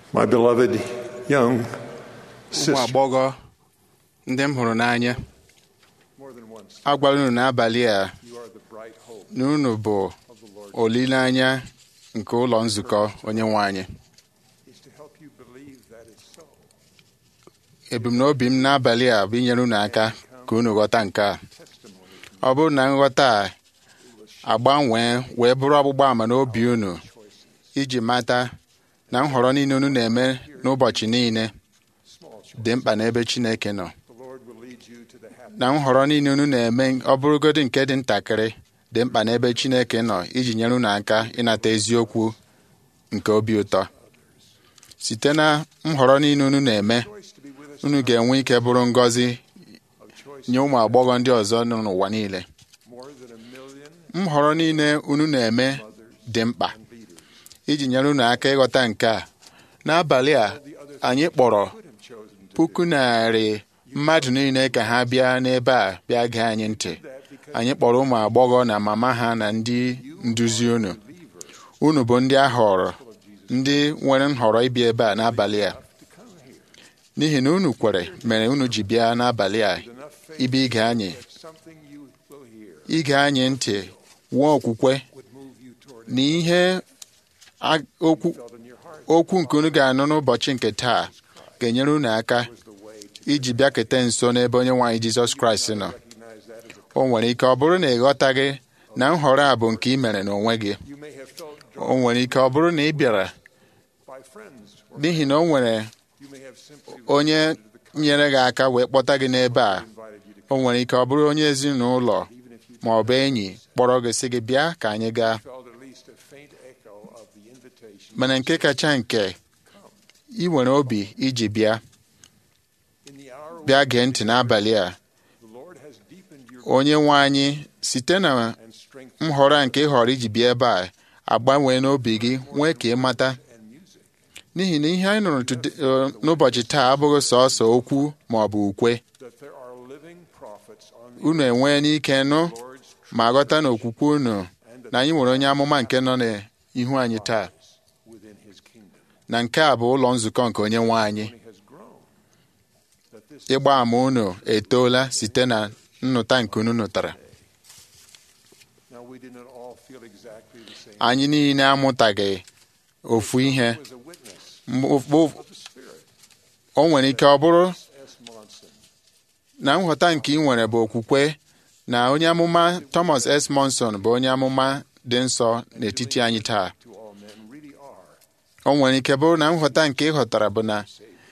My beloved young ụmụ sister, agbọghọ ndị m hụrụ n'anya more than once, agwala unu n'abalị a you are the bright hope na unu bụ of the Lord. olileanya nke ụlọ nzukọ onye nwe anyị Is to help you believe that is so. ebumnobi m n'abalị a bụ inyere unu aka ka unu ghọta nke a Testimony ọ bụrụ na nghọta a agbanwee wee bụrụ ọgbụgba ama n'obi unu iji mata na nhọrọ niile unu na-eme n'ụbọchị niile small choice. dị mkpa n'ebe Chineke nọ The Lord will lead you to the happy. na nhọrọ niile unu na-eme ọ bụrụgodị nke dị ntakịrị dị mkpa n'ebe Chineke nọ iji nyere unu aka ịnata eziokwu nke obi ụtọ site na nhọrọ niile unu na-eme Choice to be with us unu ga-enwe ike bụrụ ngọzi of choice nye ụmụ agbọghọ ndị ọzọ nọ n'ụwa niile more than a million nhọrọ niile unu na-eme mothers dị mkpa and leaders. iji nyere unu aka ịghọta nke a n'abalị a The others anyị kpọrọ could have chosen to puku narị mmadụ niile ka ha bịa n'ebe a bịa gee anyị ntị do that because anyị kpọrọ ụmụ agbọghọ na mama ha na ndị nduzi unu believers unu bụ ndị a họrọ of Jesus ndị nwere nhọrọ ịbịa ebe a n'abalị a to come here n'ihi na unu kwere mere unu ji bịa n'abalị a with enough faith ịbịa ige anyị that something you will hear ige anyị ntị nwee okwukwe would move you toward na ihe a- okwu felt in your heart okwu nke unu ga-anụ n'ụbọchị nke taa ga-enyere unu aka was the way to iji bịakete nso n'ebe onye nwaanyị Jizọs Kraịst nọ recognize that as a o nwere ike ọ bụrụ na ị ghọtaghị na nhọrọ a bụ nke ị mere n'onwe gị you may have felt o drawn nwere ike ọ bụrụ na ị bịara by friends or n'ihi na o nwere you may have simply onye responded to the nyere gị aka wee kpọta gị n'ebe a invited you to o nwere ike ọ bụrụ onye ezinụlọ even if you ma ọ bụ enyi kpọrọ gị sị gị bịa ka anyị gaa felt at least a faint echo of the invitation mana nke kacha nke ị nwere obi iji bịa in the hour bịa gee ntị n'abalị a the Lord has deepened your onye nwe anyị site na and strengthened nhọrọ a nke ị họrọ iji bịa ebe a agbanwee n'obi gị nwee ka ị mata and music n'ihi na ihe anyị nụrụ today- eh, n'ụbọchị taa abụghị sọọsọ okwu ma ọ bụ ukwe that there are living prophets on the unu enwee n'ike nụ Lord's ma ghọta na okwukwe unu and na anyị nwere onye amụma nke nọ n'ihu anyị taa within his kingdom na nke a bụ ụlọ nzukọ nke onye nwe anyị only has grown that this ịgba ama unu etoola site na nnụta nke unu nụtara now we did not all feel exactly the same anyị niile amụtaghị ofu ihe was a witness Mgbe ụf- of the spirit o nwere ike ọ bụrụ S. Monson na nghọta nke ị nwere bụ okwukwe na onye amụma Thomas S. Monson bụ onye amụma dị nsọ n'etiti anyị taa to all men really are o nwere ike bụrụ na nghọta nke ị ghọtara bụ na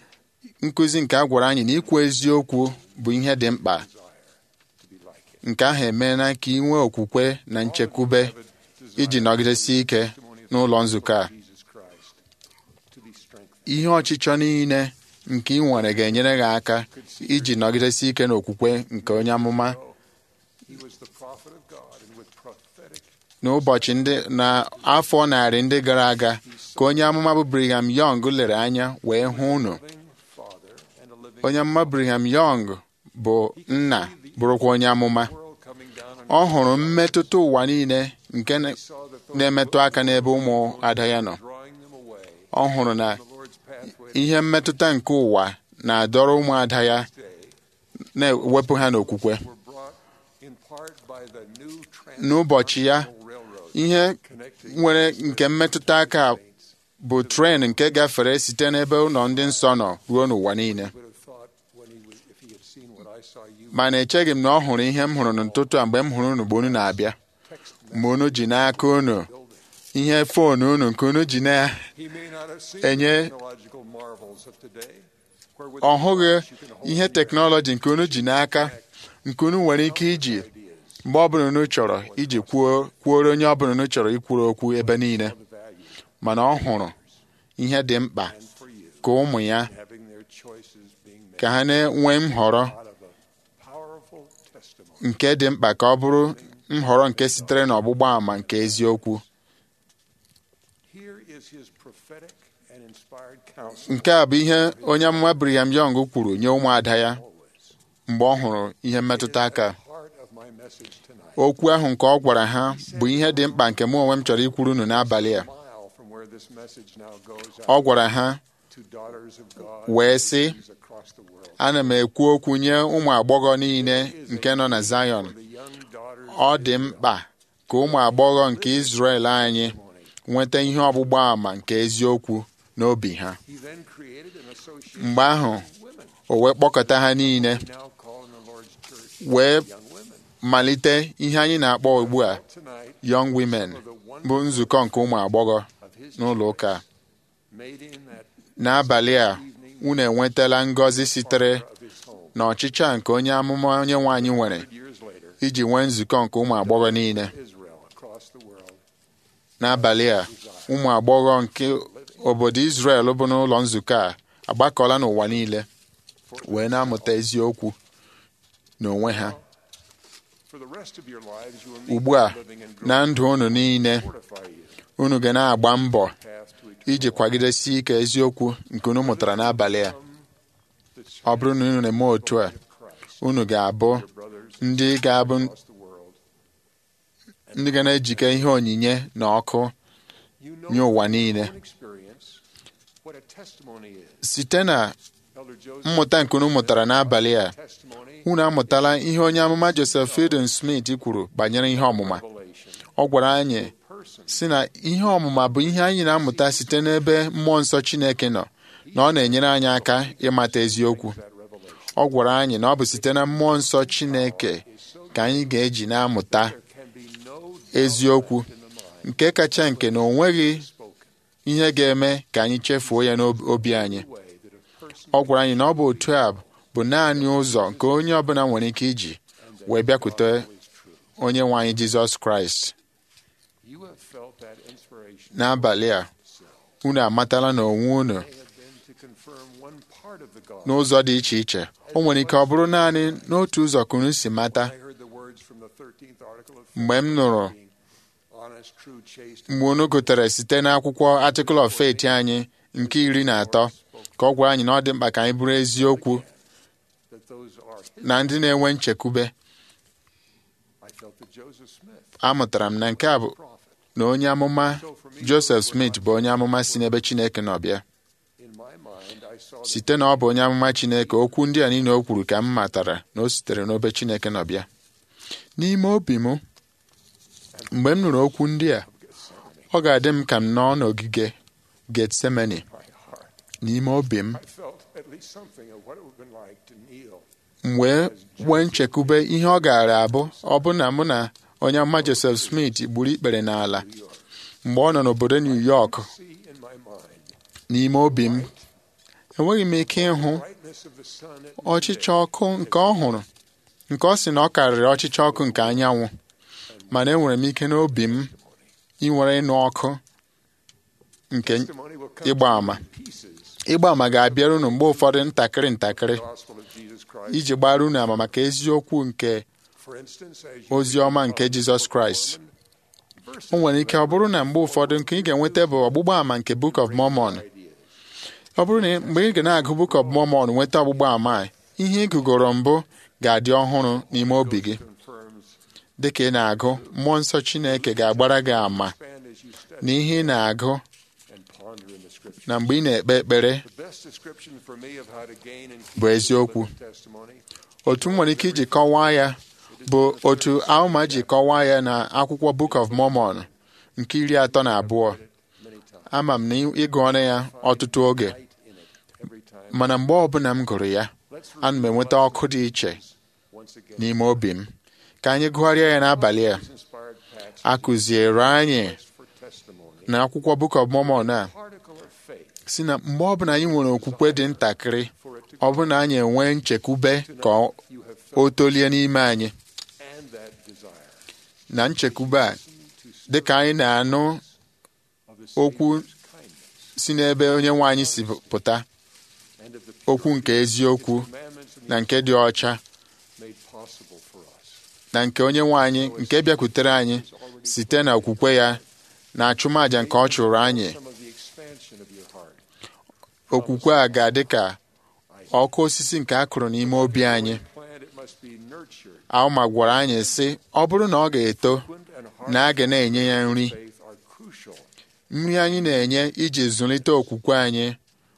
nkụzi nke a gwara anyị na ikwu eziokwu bụ ihe dị mkpa desire to be like him nke ahụ emeela ka ị nwee okwukwe na nchekwube iji nọgidesi ike n'ụlọ nzukọ a Jesus Christ to be strengthened ihe ọchịchọ niile nke ị nwere ga-enyere gị aka iji nọgidesi ike n'okwukwe nke onye amụma he was the prophet of God and with prophetic n'ụbọchị ndị na afọ narị ndị gara aga ka onye amụma bụ Brigham Young lere anya wee hụ unu living father and a living onye amụma Brigham Young bụ nna bụrụkwa onye amụma world coming down on ọ hụrụ mmetụta ụwa niile nke na- he saw that those na-emetụ aka n'ebe ụmụ ada ya nọ drawing them away ọ hụrụ na the Lord's pathway ihe mmetụta nke ụwa na-adọrọ ụmụada ya to day na-ewepụ ha n'okwukwe were brought in part by the new n'ụbọchị ya transcontinental railroad ihe connecting nwere nke mmetụta aka saints bụ tren nke gafere site n'ebe ụlọ ndị nsọ nọ ruo n'ụwa niile would have thought when he was if he had seen what I saw you mana echeghị m na ọ hụrụ ihe m hụrụ n'ụtụtụ a mgbe m hụrụ unu mgbe unu na-abịa text mgbe unu ji n'aka unu building ihe foonu unu nke unu ji na he may not have seen Enye- the technological marvels of today where with ọ the hụghị device you can hold ihe in your teknọlọji nke unu ji n'aka nke unu nwere ike iji ideas mgbe ọbụla unu chọrọ iji kwuo kwuoro onye ọbụla unu chọrọ ikwuru okwu ebe niile of the value mana ọ hụrụ ihe dị mkpa and for you ka ụmụ ya having their choices being made ka ha na-enwe nhọrọ out of a powerful testimony nke dị mkpa ka ọ bụrụ nhọrọ nke sitere n'ọgbụgba àmà nke eziokwu here is his prophetic and inspired counsel nke a bụ ihe onye amụma Brigham Young kwuru nye ụmụada ya always mgbe ọ hụrụ ihe mmetụta aka the heart of my message tonight okwu ahụ nke ọ gwara ha bụ ihe dị mkpa nke mụ onwe m chọrọ ikwuru unu n'abalị a mile from where this message now goes ọ out gwara ha to daughters of God wee sị across the world. ana m ekwu okwu nye ụmụ agbọghọ niile nke nọ na Zion The young daughters ọ dị mkpa ka ụmụ agbọghọ nke Izrel anyị nweta ihe ọgbụgba àmà nke eziokwu n'obi ha he then created an association mgbe ahụ of women, o wee kpọkọta ha niile now called in the Lord's church wee young women. malite ihe anyị na-akpọ ugbu a Tonight, Young Women bụ nzukọ nke ụmụ agbọghọ of his n'ụlọ ụka a. made in that n'abalị a unu enwetala ngọzi sitere of his home. n'ọchịchị nke onye amụma onye nwe anyị nwere Hundred years later, iji nwee nzukọ nke ụmụ agbọghọ niile Israel across the world n'abalị a ụmụ agbọghọ nke obodo Izrel bụ n'ụlọ nzukọ a agbakọla n'ụwa niile wee na-amụta eziokwu n'onwe ha for the rest of your lives you will need ugbu a living and na growing ndụ unu niile to fortify you unu ga na-agba mbọ path to eternal iji kwagidesi ike eziokwu nke unu mụtara n'abalị a the ọ bụrụ na unu na-eme otu a of Christ. unu ga-abụ Your brothers ndị ga-abụ across the world. ndị ga na-ejike ihe onyinye na ọkụ You know nye ụwa from niile. your own experience what a testimony is. site na Elder Joseph mmụta nke unu mụtara n'abalị a testimony unu amụtala ihe onye amụma Joseph Fielding Smith kwuru banyere ihe ọmụma revelation ọ gwara anyị person si na ihe ọmụma bụ ihe anyị na-amụta site n'ebe mmụọ nsọ Chineke nọ na ọ na-enyere anyị aka ịmata eziokwu that revelation. ọ gwara anyị na ọ bụ site na mmụọ nsọ Chineke ka anyị ga-eji na-amụta There can be no doubt eziokwu in the mind nke kacha nke na o nweghị spoken ihe ga-eme ka anyị chefuo ya n'obi anyị the way that a person ọ gwara anyị na ọ bụ otu a bụ naanị ụzọ nke onye ọbụla nwere ike iji wee bịakwute is true. onye nwe anyị Jizọs Kraịst You have felt that inspiration n'abalị a unu amatala na onwe unu may have been to confirm one part of the gospel. n'ụzọ dị iche iche o nwere ike ọ bụrụ naanị n'otu ụzọ ka unu si mata I heard the words from the 13th article of mgbe m nụrụ being honest, true, chaste, mgbe unu gụtere site n'akwụkwọ Article of Faith anyị nke iri na atọ ka ọ gwara anyị na ọ dị mkpa ka anyị bụrụ eziokwu that those are his. na ndị na-enwe nchekwube I felt that Joseph Smith, amụtara m na nke a bụ prophet, na onye amụma Joseph Smith bụ onye amụma si n'ebe Chineke nọ bịa in my mind, I saw that site na ọ bụ onye amụma Chineke okwu ndị a niile o kwuru ka m matara na o sitere n'obe Chineke nọ bịa n'ime obi m mgbe m nụrụ okwu ndị a ọ ga-adị m ka m nọ n'ogige Getsemani my heart, n'ime obi m I felt at least something of what it would have been like to kneel m wee nwee nchekwube ihe ọ gaara abụ ọ bụ na mụ na onye amụma Joseph Smith gburu ikpere n'ala New York. mgbe ọ nọ n'obodo New York See in my mind n'ime obi m enweghị m ike ịhụ brightness of the sun at ọchịchọ ọkụ nke ọ hụrụ nke ọ sị na ọ karịrị ọchịchọ ọkụ nke anyanwụ mana enwere m ike n'obi m inwere ịnụ ọkụ nke testimony will come ịgba to àmà you in pieces. ịgba àmà ga-abịara unu mgbe ụfọdụ ntakịrị ntakịrị Gospel of Jesus Christ. iji gbara unu àmà maka eziokwu nke For instance, as you ozi ọma nke Jizọs Kraịst verses o nwere ike ọ bụrụ na mgbe ụfọdụ nke ị ga-enweta bụ ọgbụgba àmà nke Book of Mormon ideas. ọ bụrụ na mgbe ị ga na-agụ Book of Mormon nweta ọgbụgba àmà a, ihe ị gụgoro mbụ ga-adị ọhụrụ n'ime obi gị confirms dị ka ị na-agụ mmụọ nsọ Chineke ga-agbara gị àmà expand as you study na ihe ị na-agụ and ponder in the scripture. na mgbe ị na-ekpe ekpere The best description for me of how to gain and bụ eziokwu keep testimony otu m nwere ike iji kọwaa ya bụ otu Alma ji kọwaa ya na akwụkwọ Book of Mormon nke iri atọ na abụọ many times. ama m na ịgụ ọnụ ya ọtụtụ oge Light in it every time. mana mgbe ọbụla m gụrụ ya Let's ana m enweta ọkụ dị iche once again. n'ime obi m ka anyị gụgharịa ya n'abalị a These inspired passage a kụziere anyị for testimony. na akwụkwọ Book of Mormon a Particle of faith si na mgbe ọbụla anyị nwere okwukwe dị ntakịrị for it to ọ bụ na anyị enwee nchekwube ka ọ- you have o felt tolie n'ime anyị and that desire na nchekwube a to dị ka anyị na-anụ of the okwu Savior's kindness si n'ebe onye nwe anyị si pụta and of the okwu nke eziokwu commandments and na the nke dị ọcha made possible for us. na nke onye nwe anyị nke bịakwutere anyị site na okwukwe ya na achụmaja nke ọ chụrụ anyị Some of the expansion of your heart. okwukwe a ga-adị ka ọkụ osisi nke a kụrụ n'ime obi anyị Plant it must be nurtured. Alma gwara anyị sị ọ bụrụ na ọ ga-eto Frequent and na a heart ga na-enye ya nri faith are crucial nri anyị na-enye iji zụlite okwukwe anyị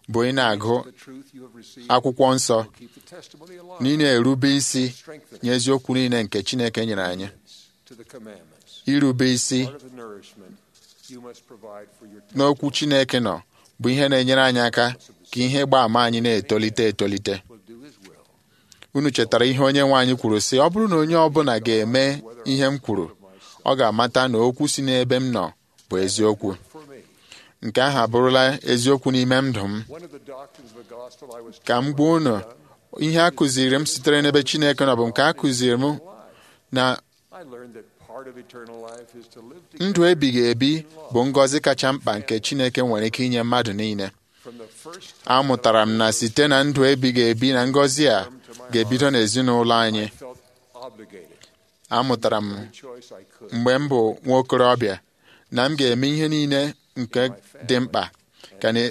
bụ ị na-agụ The truth you have received akwụkwọ nsọ will keep the testimony alive. na ị na-erube isi Strengthen nye eziokwu niile nke Chineke nyere anyị to the commandments. irube isi Part of the nourishment you must provide for your n'okwu Chineke nọ bụ ihe na-enyere anyị aka ka ihe ịgba ama anyị na-etolite etolite will do his will. unu chetara ihe onye nwe anyị kwuru sị ọ bụrụ na onye ọbụla ga-eme ihe m kwuru ọ ga-amata na okwu si n'ebe m nọ bụ eziokwu For me, nke ahụ abụrụla eziokwu n'ime ndụ m one of the doctrines of the gospel I was ka m gwa unu ihe a kụziri m sitere n'ebe Chineke nọ bụ nke a kụziri m na I learned that part of eternal life is to live ndụ together ebighị ebi bụ ngọzi kacha mkpa nke Chineke nwere ike inye mmadụ niile from the first time amụtara m na site na ndụ ebighị ebi na ngọzi a ga-ebido n'ezinụlọ anyị I felt obligated. amụtara m Every choice I could. mgbe m bụ nwa okorobịa na m ga-eme ihe niile nke dị mkpa ka na-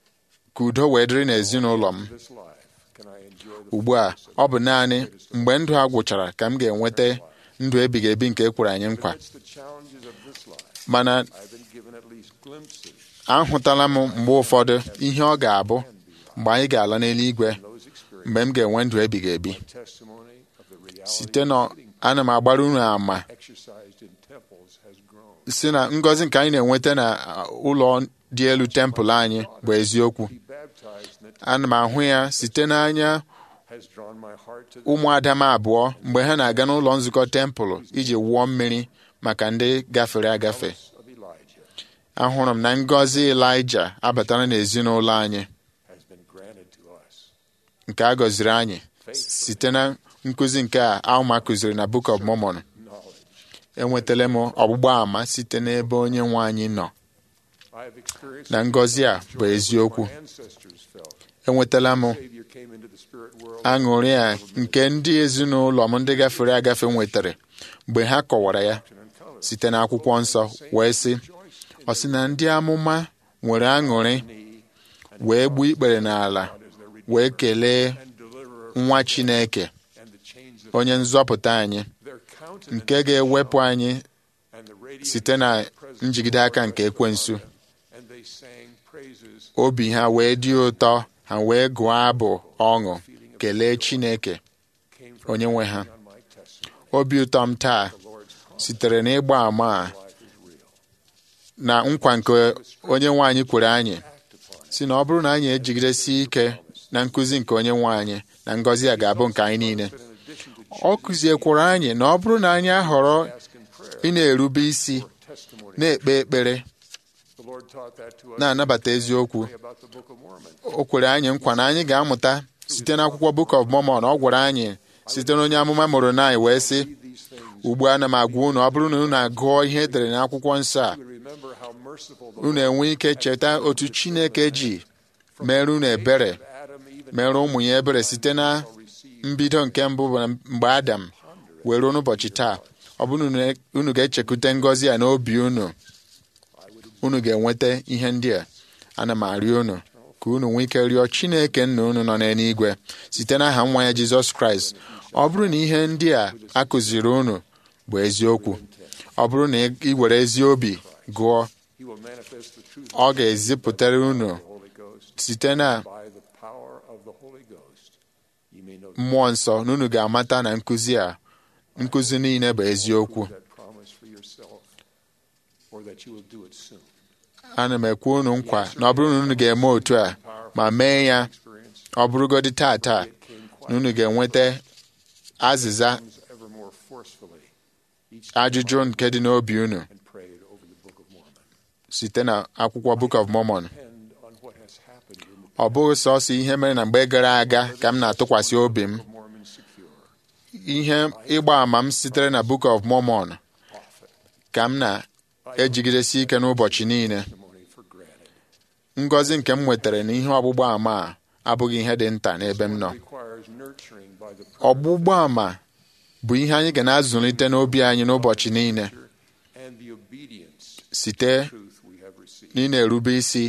ka udo wee dịrị n'ezinụlọ m This life, can I enjoy the ugbu a ọ bụ naanị mgbe ndụ a gwụchara ka m ga-enweta ndụ ebighị ebi nke e kwere anyị nkwa Amidst the challenges of this life, mana I've been given at least glimpses ahụtala m mgbe ụfọdụ ihe ọ ga-abụ mgbe anyị ga-ala n'eluigwe of those experiences. mgbe m ga-enwe ndụ ebighị ebi Testimony of the reality site na of living ana m agbara unu ama exercised in temples has grown. si na ngọzi nke anyị na-enweta na uh, ụlọ dị elu tempụl anyị bụ eziokwu Be baptized in it ana m ahụ ya site n'anya has drawn my heart to the ụmụada m abụọ mgbe ha na-aga n'ụlọ nzukọ tempụl iji wụọ mmiri maka ndị gafere agafe house of Elijah ahụrụ m na ngọzi Ịlaịja abatara n'ezinụlọ anyị has been granted to us. nke a gọziri anyị site na nkụzi nke a Alma kụziri na Book of Mormon Knowledge. enwetala m ọgbụgba ama site n'ebe onye nwe anyị nọ I have experienced na ngọzi a bụ joy eziokwu my ancestors felt. enwetala m Savior came into the spirit world. aṅụrị a nke ndị ezinụlọ m ndị gafere agafe nwetara mgbe ha kọwara ya and color. site n'akwụkwọ nsọ wee sị ọ sị na ndị amụma nwere aṅụrị wee gbuo ikpere n'ala wee kelee and deliverer nwa Chineke and the chains of onye nzọpụta anyị their countenance nke ga-ewepụ anyị and the radiance site na of the presence njigide of aka God nke rested ekwensu upon them. And they sang praises obi ha wee dị ụtọ ha wee gụọ abụ ọṅụ kelee Chineke came from onye nwe ha on my testimony. obi ụtọ m taa The Lord's promise sitere n'ịgba ama a life is real. na nkwa nke onye nwe anyị kwere anyị Act upon it. si na ọ bụrụ na anyị ejigidesi ike na nkụzi nke onye nwe anyị na ngọzi a ga-abụ nke anyị niile But in addition to ọ kụziekwara anyị na ọ bụrụ na anyị ahọrọ ask in prayer ị na-erube isi for testimony, na-ekpe ekpere the Lord taught that to us. na-anabata eziokwu Pray about the Book of Mormon. o kwere anyị nkwa na anyị ga-amụta site n'akwụkwọ Book of Mormon ọ gwara anyị site n'onye amụma Moroni wee sị Read these things. ugbu a na m agwa unu ọ bụrụ na unu agụọ ihe edere n'akwụkwọ nsọ a You would remember how merciful the unu enwe ike cheta otu Chineke ji mere unu ebere Lord Adam even mere ụmụ ya ebere site na received mbido nke mbụ bụ na mgbe Adam wee ruo n'ụbọchị taa ọ bụrụ na unu- unu ga-echekwute ngọzi a n'obi unu unu ga-enweta ihe ndị a ana m arịọ unu ka unu nwee ike rịọ Chineke nna unu nọ n'eluigwe site n'aha nwa ya Jizọs Kraịst ọ bụrụ na ihe ndị a akụziri unu bụ eziokwu ọ bụrụ na ị were ezi obi gụọ He will manifest the truth ọ ga-ezipụtara unu of the Holy Ghost site na by the power of the Holy Ghost. You may know mmụọ nsọ na unu ga-amata na nkụzi a nkụzi niile bụ eziokwu that promise for yourself or that you will do it soon. ana m ekwe unu nkwa na ọ bụrụ na unu ga-eme otu a ma mee ya Experience ọ bụrụgodị taa taa it came na quite unu ga-enweta azịza comes ever more forcefully each ajụjụ nke dị n'obi unu and prayed over the Book of Mormon. site na akwụkwọ Book of Mormon Depend on what has happened in the ọ bụghị sọsọ ihe mere na mgbe gara aga ka m na-atụkwasị obi m Book of Mormon secure. ihe ịgba ama m sitere na Book of Mormon Prophet. ka m na-ejigidesi ike n'ụbọchị niile Testimony for granted. ngọzi nke m nwetara na ihe ọgbụgba ama a abụghị ihe dị nta n'ebe m nọ Requires nurturing by the ọgbụgba ama bụ ihe anyị ga na-azụlite n'obi anyị n'ụbọchị niile scripture and the obedience site truth we have received. na ị na-erube isi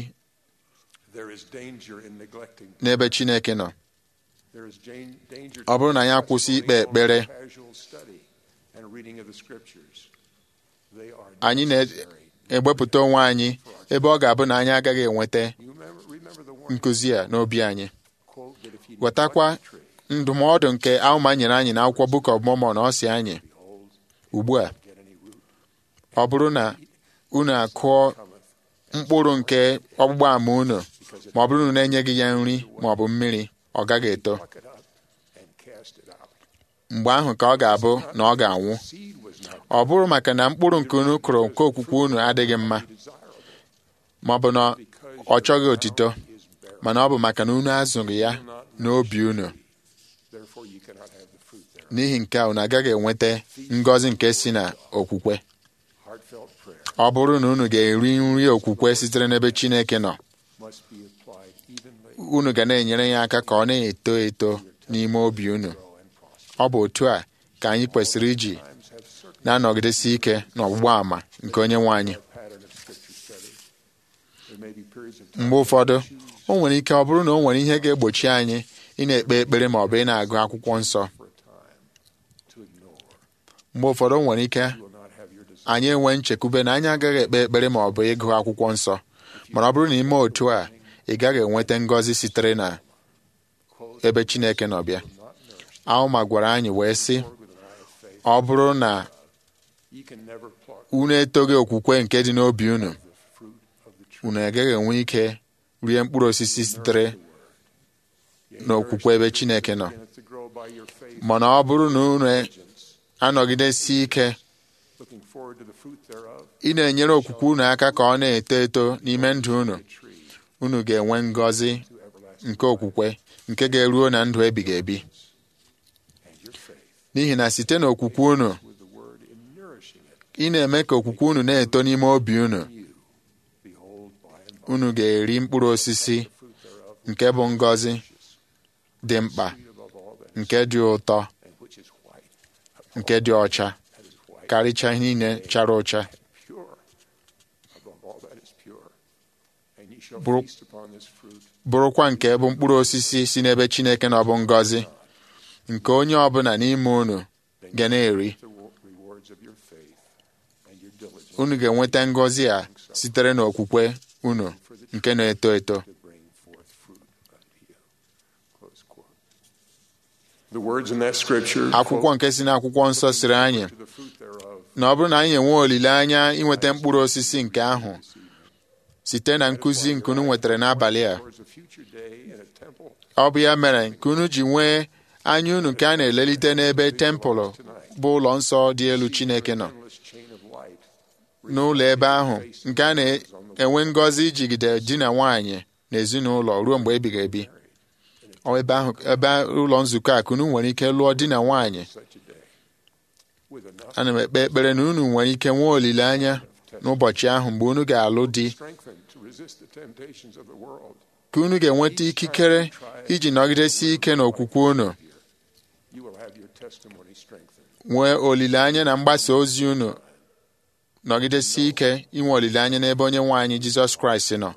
There is danger in neglecting. n'ebe Chineke nọ There is jan- danger Ọ bụrụ na anyị to akwụsị ikpe testimony ekpere, on casual study and reading of the scriptures. They are anyị na- necessary, egbepụta onwe anyị ebe ọ ga-abụ na anyị agaghị enweta You remember, remember the warning nkụzi a n'obi anyị quote that if you ghọtakwa neglect the tree, ndụmọdụ nke Alma nyere anyị n'akwụkwọ Book of Mormon ọ si anyị behold, ugbu a get any root ọ bụrụ na unu akụọ cometh, mkpụrụ nke ọgbụgba ama unu ma ọ bụrụ na unu enyeghị ya nri ma ọ bụ mmiri ọ gaghị eto pluck it up and cast it out. mgbe ahụ ka ọ ga-abụ na ọ ga-anwụ Seed was not ọ bụrụ maka na mkpụrụ nke unu kụrụ nke okwukwe unu adịghị mma desirable ma ọ bụ na because ọ chọghị otito is barren. mana ọ bụ maka na unu azụghị ya n'obi unu Therefore, you cannot have the fruit thereof. n'ihi nke a unu agaghị enweta ngọzi nke si na okwukwe Heartfelt prayer ọ bụrụ na unu ga-eri nri okwukwe sitere n'ebe Chineke nọ must be applied evenly, unu ga na-enyere ya aka ka ọ na-eto eto n'ime obi unu grow, and prosper. ọ bụ otu a ka anyị kwesịrị iji Times have certain na-anọgidesi ike n'ọgbụgba àmà nke onye nwe anyị pattern of scripture study. There may be periods of time mgbe ụfọdụ o nwere ike ọ bụrụ na o nwere ihe ga-egbochi anyị ị na-ekpe ekpere ma ọ bụ ị na-agụ akwụkwọ nsọ for a time to ignore. mgbe ụfọdụ o nwere ike You will not have your desire. anyị enwe nchekwube na anyị agaghị ekpe ekpere ma ọ bụ ịgụ akwụkwọ nsọ mana ọ bụrụ na ime otu a ị gaghị enweta ngọzi sitere na Quote, ebe Chineke nọ bịa not nourished Alma gwara anyị wee sị with an eye of faith. ọ bụrụ na You can never pluck unu etoghị okwukwe nke dị n'obi unu the fruit of the tree. unu agaghị enwe ike rie mkpụrụ osisi sitere n'okwukwe ebe Chineke nọ Beginneth to grow by your faith, mana ọ bụrụ na unu diligence, anọgidesi ike looking forward to the fruit thereof, ị na-enyere okwukwe unu aka ka ọ na-eto eto n'ime ndụ unu the tree unu ga-enwe ngọzi to everlasting nke okwukwe nke ga-eruo na ndụ ebighị ebi and your faith n'ihi na site n'okwukwe unu with the word in nourishing it. ị na-eme ka okwukwe unu na-eto n'ime obi unu You behold by and by unu ga-eri mkpụrụ osisi the fruit thereof, nke bụ ngọzi dị mkpa sweet above all that, nke dị ụtọ and which is white, nke dị ọcha that is white, karịchaa ihe niile chara ụcha pure, above all that is pure. And ye shall Bụrụ- feast upon this fruit bụrụkwa nke bụ mkpụrụ osisi si n'ebe Chineke na ọ bụ ngọzi nke onye ọbụla n'ime unu ga na-eri the wo- rewards of your faith and your diligence unu ga-enweta ngọzi a sitere n'okwukwe unu nke na-eto eto to bring forth fruit unto you. Close quote. The words in that scripture akwụkwọ nke si n'akwụkwọ nsọ siri anyị to the fruit thereof na ọ bụrụ na anyị enwe olileanya inweta mkpụrụ osisi nke ahụ site na nkụzi nke unu nwetara n'abalị a towards a future day in a temple ọ bụ ya mere nke unu ji nwee anya unu nke a na-elelite n'ebe tempụlụ bụ ụlọ nsọ dị elu Chineke nọ endless chain of light n'ụlọ ebe ahụ nke a na-enwe ngọzi ijigide di na nwaanyị na ezinụlọ ruo mgbe ebighị ebi Ọ ebe ahụ ebe ụlọ nzukọ a ka unu nwere ike lụọ di na nwaanyị such a day with enough ana m ekpe ekpere na unu nwere ike nwee olileanya n'ụbọchị ahụ mgbe unu ga-alụ di strengthened to resist the temptations of the world ka unu ga-enweta ikikere iji nọgidesi ike n'okwukwe unu you will have your testimony strengthened nwee olileanya na mgbasa ozi unu nọgidesi ike inwe olileanya n'ebe onye nwe anyị Jizọs Kraịst nọ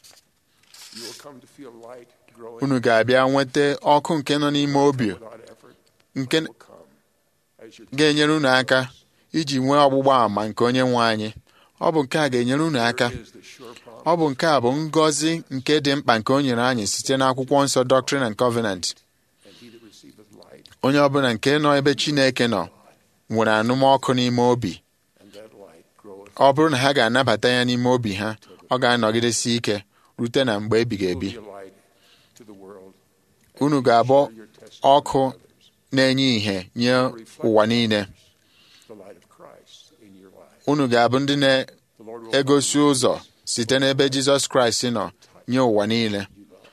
you will come to feel light growing unu ga-abịa nweta ọkụ nke nọ n'ime obi without effort nke will come as your ga-enyere unu aka iji nwee ọgbụgba àmà nke onye nwe anyị ọ bụ nke a ga-enyere unu aka is the sure promise ọ bụ nke a bụ ngọzi nke dị mkpa nke o nyere anyị site n'akwụkwọ nsọ Doctrine and Covenant and he that receiveth light onye ọbụla nke nọ ebe Chineke nọ nwere anụmọkụ n'ime obi and that light groweth ọ bụrụ na ha ga-anabata ya n'ime obi ha ọ ga-anọgidesi ike rute na mgbe ebighị will ebi be a light to the world unu ga-abụ share your testimony ọkụ with others. na-enye ìhè nye ụwa niile the light of Christ in your life unu ga-abụ ndị the Lord will na-egosi ụzọ site n'ebe Jizọs Kraịst nọ nye ụwa niile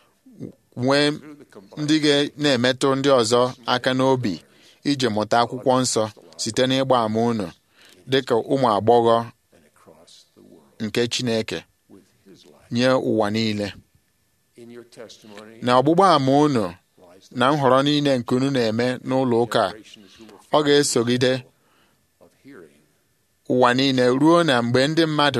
nwee through the combined ndị ga na-emetụ ndị ọzọ aka n'obi iji mụta akwụkwọ nsọ site n'ịgba ama unu dịka ụmụ agbọghọ and across the world nke Chineke with his light nye ụwa niile in your testimony na ọgbụgba ama unu lies na nhọrọ niile nke unu na-eme n'ụlọ ụka a, generations who will ọ ga-esogide of hearing ụwa niile ruo na mgbe ndị mmadụ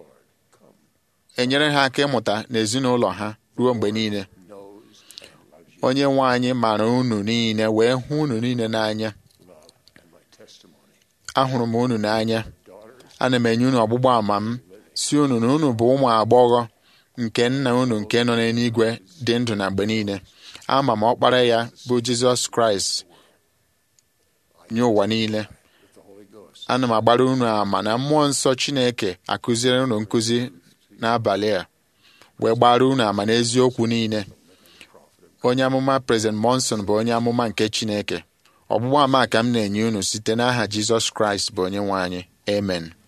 ga-enyere ha aka ịmụta n'ezinụlọ ha ruo mgbe niile knows and loves you onye nwe anyị mara unu niile wee hụ unu niile n'anya love and my testimony ahụrụ m unu n'anya daughters ana m enye unu ọgbụgba ama m si unu na unu bụ ụmụ agbọghọ nke nna unu nke nọ n'eluigwe dị ndụ na mgbe niile ama m ọkpara ya bụ jizọs kraịst nye ụwa niile with the Holy Ghost. ana m agbara unu ama na mmụọ nsọ chineke akụziere unu nkụzi n'abalị a wee gbara unu ama n'eziokwu niile onye amụma prezident monson bụ onye amụma nke chineke ọgbụgba ama ka m na-enye unu site n'aha jizọs kraịst bụ onye nwe anyị amen